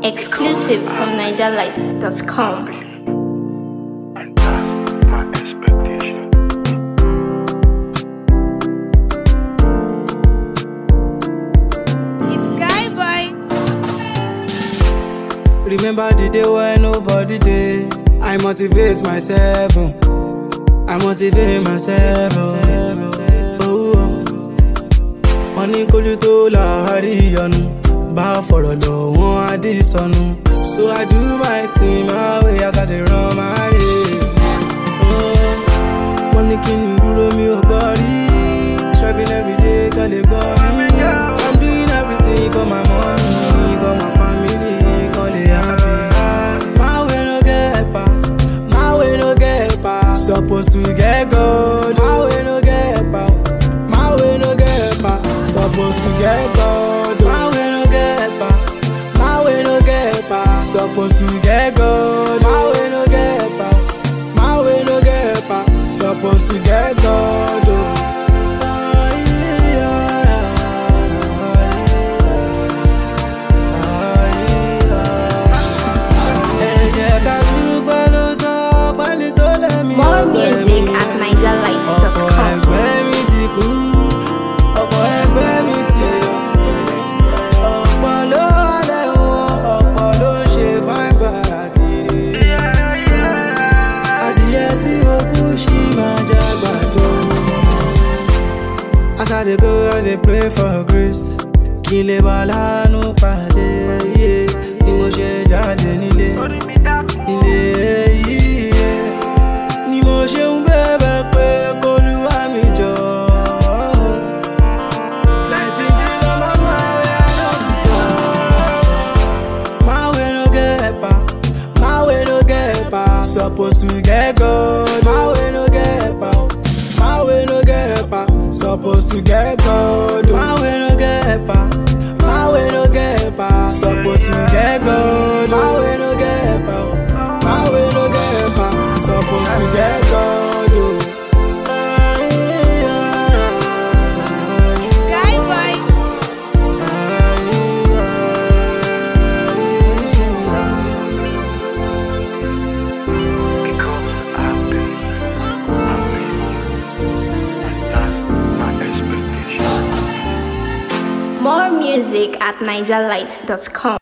Exclusive from NigerLight.com. And that's my expectation. It's Guy Boy. Remember the day when nobody day. I motivate myself. oh. I motivate myself. oh. Oh, oh. Wọ́n ní kójú tó láàárí ìyọnu. Bá fọ̀rọ̀ lọ wọ́n á dì sọnù. So I do my thing my way as I dey run my race. Oh, Wọ́n ní kí n dúró mi ò gbọ́ rí. Striving every day kan lè gbọ́ rí. I'm doing everything for my money, for my family, kan lè happy. My way no get pa, my way no get pa. Supposed to get gold, my way no get pa. My way no get pa, supposed to get gold. My way no get pa, my way no get pa. Supposed to get gold, my way no get pa. My way no get pa, supposed to get gold. Oh. Ẹ jẹ́ ká dúpẹ́ ló tán, pẹ́ni tó lẹ́mí More ọgbẹ́ music mi. at ọ̀pọ̀ NigerLight.com. ẹgbẹ́ mi ti kú ọ̀pọ̀ ẹgbẹ́ mi ti ọ̀pọ̀ ló wà lẹ́wọ̀n ọ̀pọ̀ ló ń ṣe fáìbàrà kiri adìyẹ tí ó kú sí máa jẹ àgbàdo. As I dey go, I dey pray for grace. Kí n lè bá láàánú pàdé iye ni mo ṣe jáde nílé. Ilé yìí ni mo ṣe ń bẹ̀bẹ̀ pé k'Olúwa mi jọ. Nineteen days on my mind, I no fit talk. My way no get pa, my way no get pa. Supposed to get gold, my way no get pa. My way no get pa, supposed to get gold. My way no get pa, my way no get pa. Supposed to get gold, my way no get pa. My way no get pa, supposed to get gold. oh. Guy Boy. Because I've been, I've been you. And that's my expectation. More music at NigerLight.com.